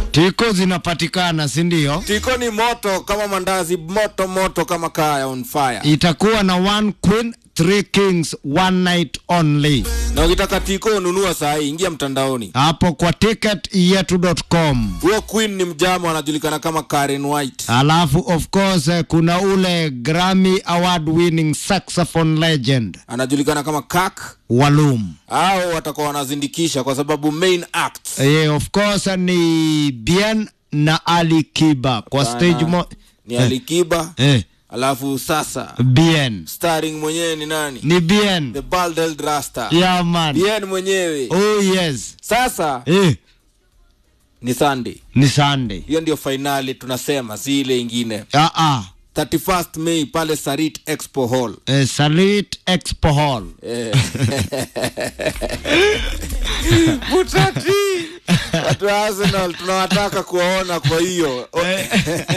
tiko zinapatikana si ndio tiko ni moto kama mandazi moto moto kama kaa ya on fire itakuwa na one queen three kings one night only na ukitaka tiko ununua saa hii ingia mtandaoni hapo kwa ticketyetu.com huyo queen ni mjama anajulikana kama Karen White alafu of course eh, kuna ule grammy award winning saxophone legend anajulikana kama kak walum au watakuwa wanazindikisha kwa sababu main act eh, of course ni bien na ali kiba kwa stage mo ni Alikiba eh, alafu sasa bien starring mwenyewe ni nani ni bien the bald rasta yeah man bien mwenyewe oh yes sasa eh, ni sunday ni sunday hiyo ndio fainali tunasema si ile ingine ah, ah. 31st May pale Sarit Expo Hall. Eh, salit expo hall Eh. Butati watu wa Arsenal tunawataka kuwaona kwa hiyo